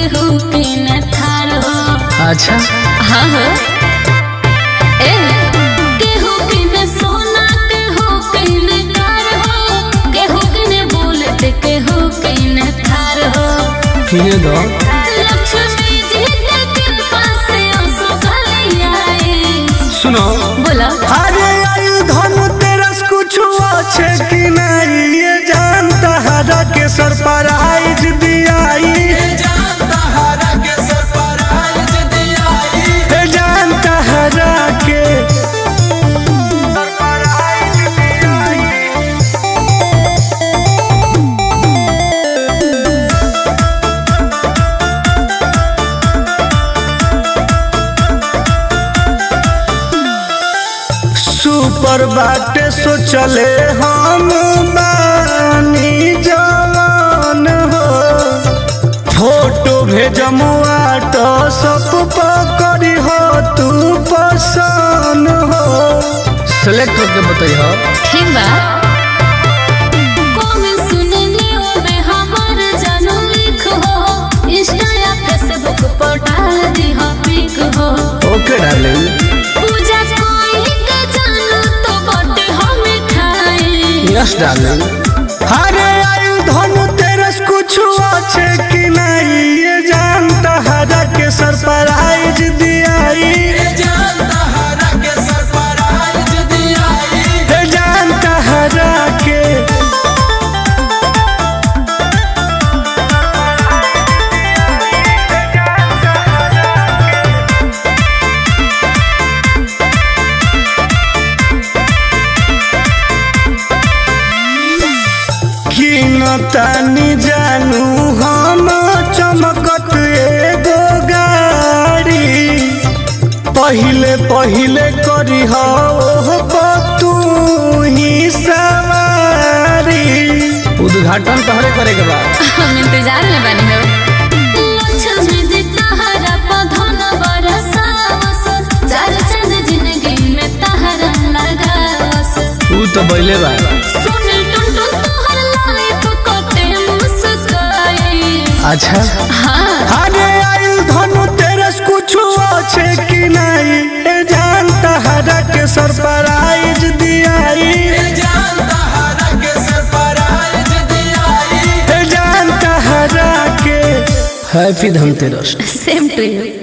केहू के न थार हो अच्छा हाँ हो ए केहू के न सोना केहू के न कार हो केहू के न बुलेट केहू के न थार हो किने दो लक्ष्मी जी के कृपा से असो गली आए सुनो बोला अरे आयु धन तेरस कुछ अच्छे कि नहीं ये जानता हरा के सरप्राइज दियाई ये जानता हरा के सरप्राइज दियाई सुपर बाटे सोचले हम बानी जवान हो फोटो भेजमुआ तो सब पकड़ी हो तू पसंद हो सेलेक्ट करके बताइए ठीक बा कौन सुनने में हमार जानू लिख हो इंस्टा या फेसबुक पर डाल दी हो पिक हो ओके डार्लिंग पूजा कोई के जानू तो बटे हमें खाए यस डार्लिंग अरे आयु धनु तेरस कुछ अच्छे कि नहीं ये जानता हरा के सरप्राइज दियाई ये जानता हरा के कि न तानी जानू हम चमकत एगो गाड़ी पहिले पहिले करी हो तू ही सवारी उद्घाटन तोहरे करे के बाद हम इंतजार में बनी हो लक्ष्मी जी तहरा पधन बरसावस चार चंद जिंदगी में तहरा लगावस तू तो बैले बा सुनी टुन टुन तोहर लाइफ कटे मुस्काए अच्छा हाँ अरे आयु धनु तेरस कुछ अच्छे कि नहीं ए जानता हरा के सरप्राइज दियाई ए जानता हरा के happy Dhanteras same to you